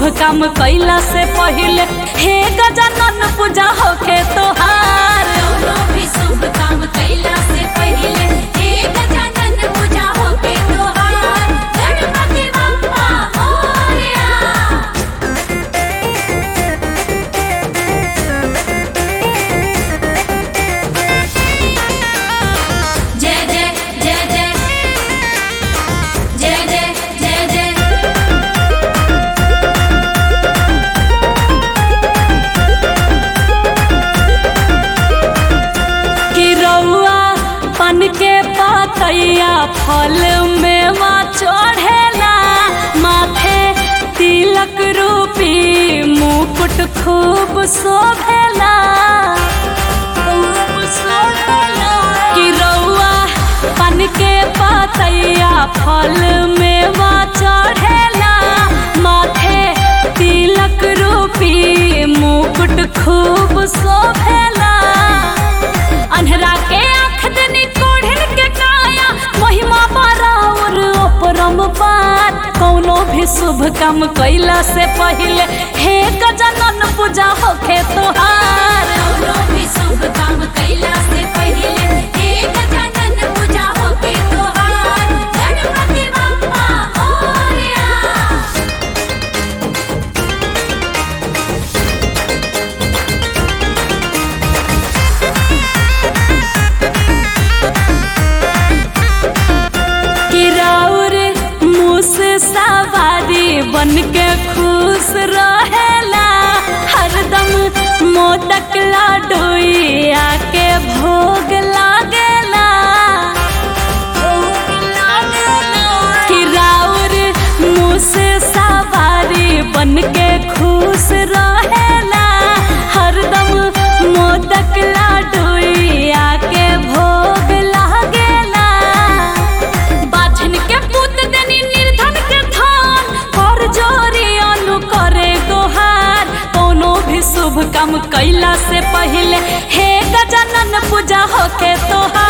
काम कैला से पहिले हे गजानन पूजा होखे तोहार कौनो भी शुभ काम कैला से पहिले हे गजानन पूजा होके तोहार गणपति बप्पा मोरया जय जय जय जय जय जय जय जय कि रउआ पन के पातैया फल मेवा चढ़ेला माथे तिलक रूपी मुकुट खूब शोभेला खूब शोभेला। कि रउआ पन के पातैया फल मेवा चढ़ेला माथे तिलक रूपी मुकुट खूब शोभेला अन्हरा के आँख दनी कोढ़िन के काया महिमा बराबर अपरम पार कौनो भी शुभ काम कैला से पहिले हे गजानन पूजा होखे तोहार कौनो भी शुभ काम कैला से पहिले हे गजानन पूजा होके तोहार गणपति बप्पा मोरया किराउर मुस सवारी बन के खुश रहेला हरदम मोदक लाडोई आके भोग लागेला किराउर मुस सवारी बन के खुश रहेला हरदम मोदक लाडोई आके भोग लागेला बाझन के पुत देनी निर्धन के धान कर जोरी अनु करे गोहार कोनो भी शुभ काम कैला से पहिले हे गजानन पूजा होके तोहार